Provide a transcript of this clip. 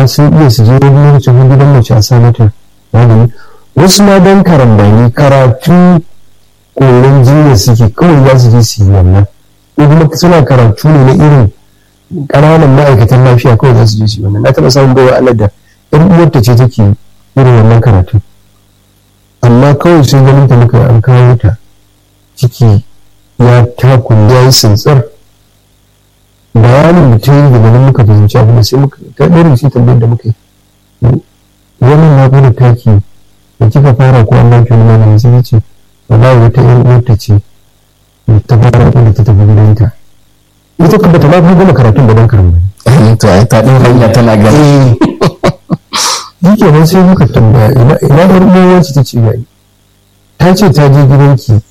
sun iya su je wani lokacin gidan mace a sa mata magani wasu ma don karambani karatu koyon jinya suke kawai za su je su yi wannan ko kuma suna karatu ne na irin ƙananan ma'aikatan lafiya kawai za su je su yi wannan na taɓa samun bawa Allah da ɗan uwarta ce take irin wannan karatu amma kawai sun ganin ta muka an kawo ta ciki ya takun ya yi tsintsar bayanin da ta yi daga nan muka fahimci abu da sai muka ta ɗarin shi tambayar da muka yi wannan na gudun taki da kika fara ko an baki wani magani sai ce wallahi wata ƴan uwarta ce ta fara da ta tafi gidanta ita ka bata ma fi gama karatun da ban karamba to ai ta ɗin hanya tana gani shi kenan sai muka tambaya ina ina ɗan uwarci ta ce ga ta ce ta je gidanki